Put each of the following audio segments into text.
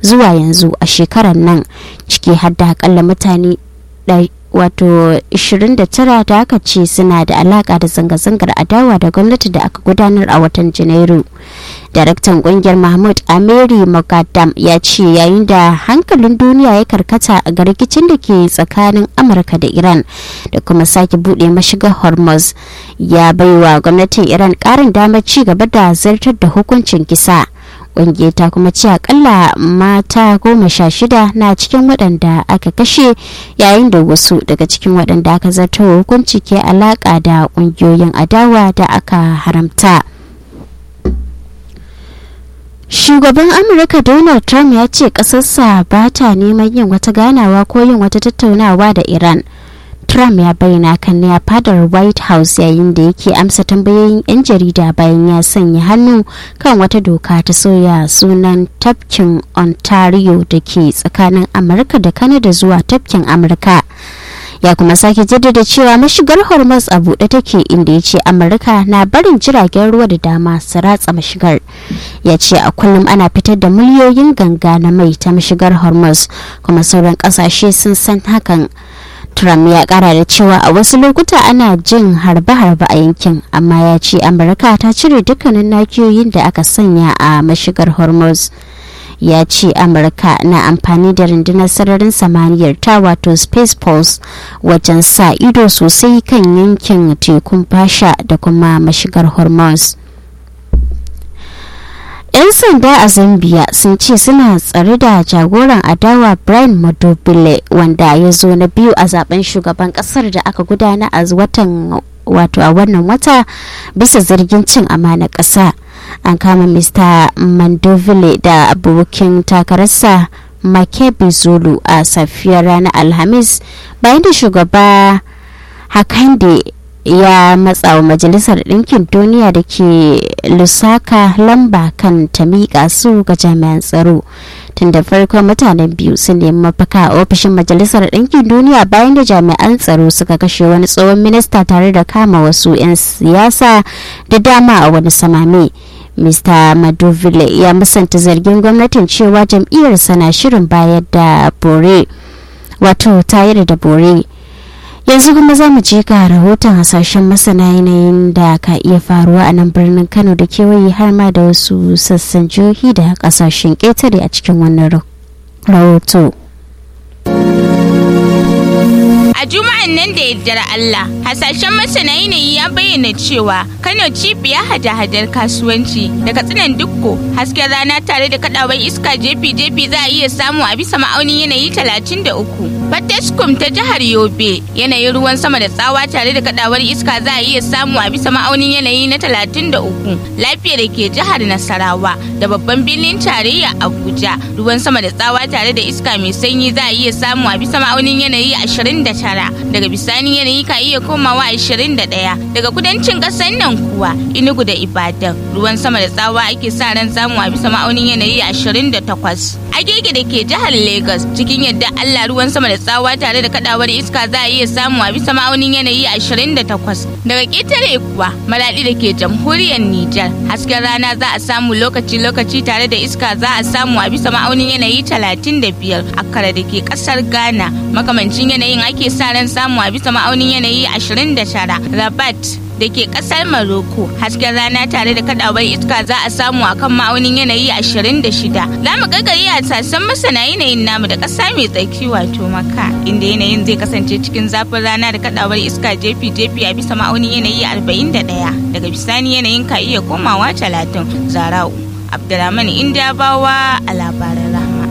zuwa yanzu a shekarar nan ciki har da akalla mutane wato 29 da aka ce suna da alaka da zanga-zangar adawa da gwamnati da aka gudanar a watan janairu daraktan kungiyar mahmud ameri mogadam ya ce yayin da hankalin duniya ya karkata ga rikicin da ke tsakanin amurka da iran da kuma sake bude mashigar hormuz ya baiwa gwamnatin iran karin damar ci gaba da zartar da hukuncin kisa ƙungiyar ta kuma ce akalla mata goma sha shida na cikin waɗanda aka kashe yayin da wasu daga cikin waɗanda aka zartar hukunci ke alaƙa da ƙungiyoyin adawa da aka haramta shugaban amurka donald trump ya ce ƙasarsa ba ta neman yin wata ganawa ko yin wata tattaunawa da iran Trump ya bayyana kan ne a fadar White House yayin da yake amsa tambayoyin 'yan jarida bayan ya sanya hannu kan wata doka ta soya sunan tafkin Ontario da ke tsakanin Amurka da Canada zuwa tafkin Amurka. Ya kuma sake jaddada cewa mashigar Hormuz a buɗe take inda ya ce Amurka na barin jiragen ruwa da dama su ratsa mashigar. Ya ce a kullum ana fitar da miliyoyin ganga na mai ta mashigar Hormuz kuma sauran ƙasashe sun san hakan. Trump ya kara da cewa a wasu lokuta ana jin harbe-harbe a yankin amma ya ce Amurka ta cire dukkanin nakiyoyin da aka sanya a mashigar Hormuz. Ya ce Amurka na amfani da rundunar sararin samaniyar ta wato Space Pulse wajen sa ido sosai kan yankin tekun fasha da kuma mashigar Hormuz. 'yan sanda a zambia sun ce suna tsare da jagoran adawa brian madobile wanda ya zo na biyu a zaben shugaban kasar da aka gudana a watan wato a wannan wata bisa zargin cin amana ƙasa an kama mr mandovile da abokin takararsa makebi zulu a safiyar ranar alhamis bayan da shugaba hakande ya matsa wa majalisar ɗinkin duniya da ke lusaka lamba kan ta miƙa su ga jami'an tsaro tun da farko mutanen biyu sun nemi mafaka a ofishin majalisar ɗinkin duniya bayan da jami'an tsaro suka kashe wani tsohon minista tare da kama wasu 'yan siyasa da dama a wani samame mr madovile ya musanta zargin gwamnatin cewa jam'iyyarsa na shirin bayar da bore wato tayar da bore yanzu kuma za mu je ga rahoton hasashen masana yanayin da ka iya faruwa a nan birnin kano da kewaye har ma da wasu sassan jihohi da kasashen ƙetare a cikin wannan rahoto. A juma'an nan da yaddar Allah, hasashen masana yanayi ya bayyana cewa Kano cibiya hada-hadar kasuwanci daga tsinan dukko hasken rana tare da kadawar iska jefi-jefi za a iya samu a bisa ma'aunin yanayi 33. Fataskum ta jihar Yobe yanayin ruwan sama da tsawa tare da kadawar iska za a iya samu a bisa ma'aunin yanayi na 33. Lafiya da ke jihar Nasarawa da babban birnin tarayya Abuja ruwan sama da tsawa tare da iska mai sanyi za a iya samu a bisa ma'aunin yanayi 29. daga bisani yanayi ka iya komawa 21 daga kudancin kasar nan kuwa inugu da ibadan ruwan sama da tsawa ake sa ran samu a bisa ma'aunin yanayi 28 agege da ke jihar lagos cikin yadda allah ruwan sama da tsawa tare da kadawar iska za a iya samu a bisa ma'aunin yanayi 28 daga ƙetare kuwa maladi da ke jamhuriyar nijar hasken rana za a samu lokaci-lokaci tare da iska za a samu a bisa ma'aunin yanayi 35 akara da ke kasar ghana makamancin yanayin ake sa ran samu a bisa ma'aunin yanayi 29 rabat da ke kasar Maroko hasken rana tare da kadawar iska za a samu a kan ma'aunin yanayi 26 za mu gagari a sassan masana yanayin namu da kasa mai tsaki wato maka inda yanayin zai kasance cikin zafin rana da kadawar iska jefi-jefi a bisa ma'aunin yanayi 41 daga bisani yanayin ka iya komawa 30 zarau abdulrahman indiyabawa a labaran rahama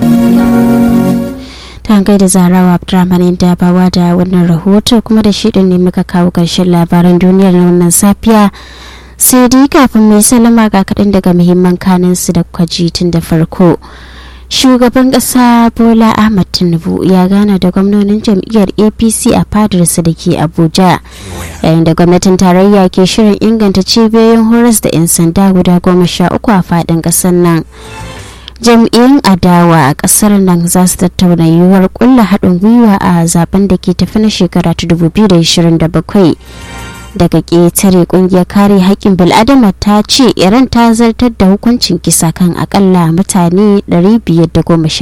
ta gaida zarawa abdulrahman da bawa da wannan rahoto kuma da shi ne muka kawo ƙarshen labaran duniyar na wannan safiya sai dai kafin mai salama ga kaɗan daga muhimman kanin su da kwaji tun da farko shugaban ƙasa bola ahmad tinubu ya gana da gwamnonin jam'iyyar apc a fadarsa da ke abuja yayin da gwamnatin tarayya ke shirin inganta cibiyoyin horas da 'yan sanda guda goma sha uku a faɗin ƙasar nan jam'iyyun adawa a kasar nan za su tattauna yiwuwar kulla haɗin gwiwa a zaben da ke tafi na shekara ta 2027 daga ƙetare ƙungiyar kare haƙƙin bil'adama ta ce iran ta zartar da hukuncin kisa kan akalla mutane 510